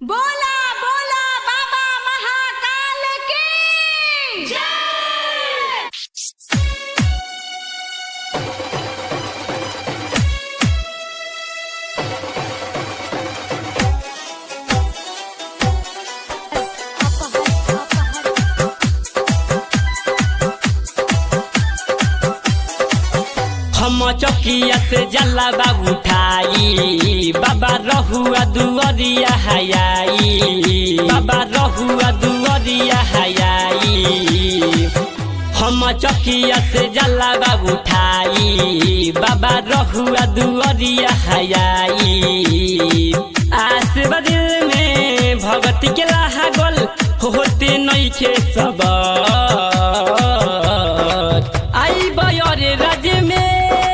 बोला बोला बाबा महाकाल की जय हम चौकिया से जला बाबू उठाई बाबा रहुआ दुअरिया हयाई बाबा रहुआ दुअरिया हयाई हम चौकिया से जला बाबू उठाई बाबा रहुआ दुअरिया हयाई आशीर्वाद में भगती के लागल होते नइखे सब आई बयरे राज में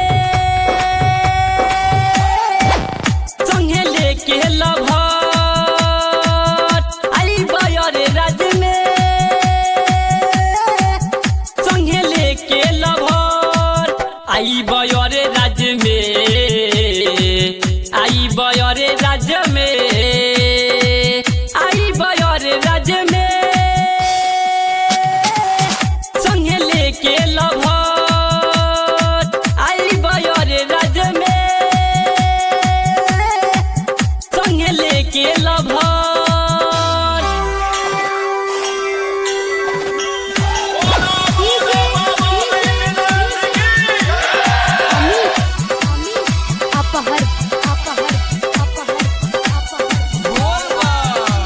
संगे लेके लभत आई बयरे राज में संगे लेके लभत आई बयरे राज में आई बयरे राज में आई बयरे राज में संगे लेके लभत आई बयरे राज में संगे लेके लभत अपहर अपहर अपहर अपहर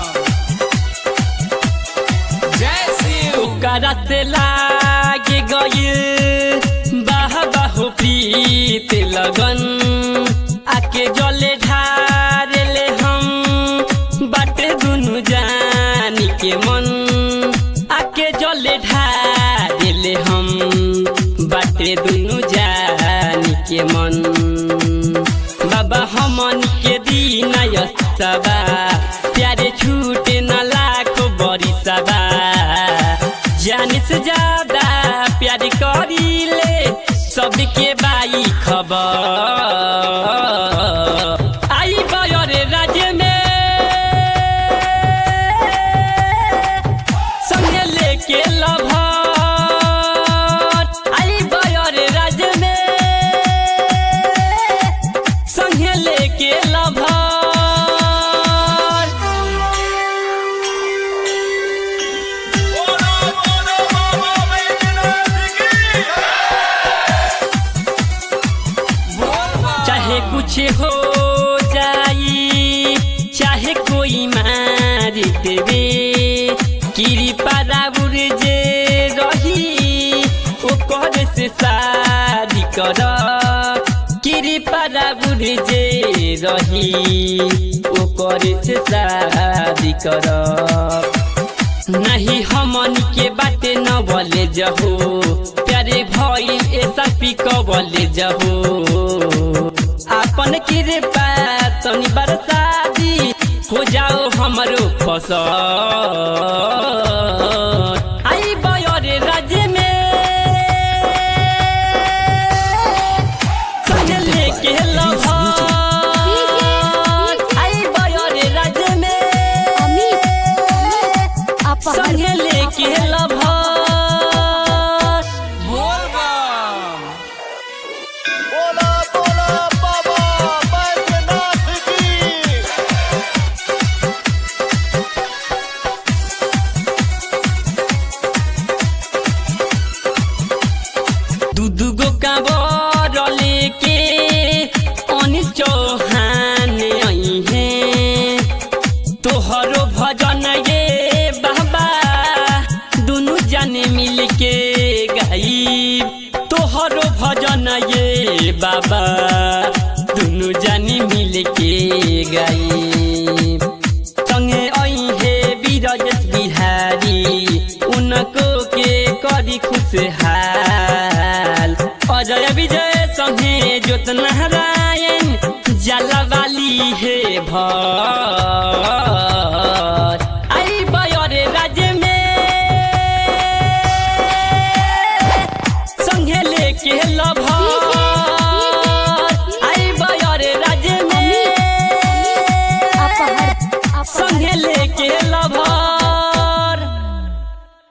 ओकरा से लागे गइल बाह बाहो प्रीत लगन आके जले ढार ले हम बाटे दुनु जानी के मन आके जले ढार ले हम बाटे दुनु जानी के मन बाबा हमन के दीन सबा प्यारे छूटे न लाखो बड़ी सबा जाने से ज्यादा प्यार करीले सबके बाई खबर आई बयरे राज्य में संगे लेके लभत आई बयरे राज्य में संगे लेके लभत चाहे कुछ हो जाई चाहे कोई मार देवे कृपा राउर जे रही ओकर से शादी कर कृपा राउर जे रही ओकर से शादी कर नहीं हमन के बाटे न बोले जहो प्यारे भई ऐसा पिक बोले जहो अपन कृपा तनी बरसादी हो जाओ हमरो फसल आई बयरे राज्य में संग लेके लभत आई बयरे राज्य में अपहर संगे लेके लभत बोला बोला बाबा बैद्यनाथ की दू दू गो काबर लेके अनिल चौहान आई है तोहरो भजन ये बाबा दुनु जाने मिल के गाई तोहरो भजन ये बाबा दुनु जाने मिल के गाई संगे आई हे बीरजस बिहारी उनको के करी खुशहाल अजय विजय संगे ज्योत नारायण जला वाली हे भर आई बयरे राज्य में संगे लेके लभत आई बयरे राज्य में अपहर अपहर संगे के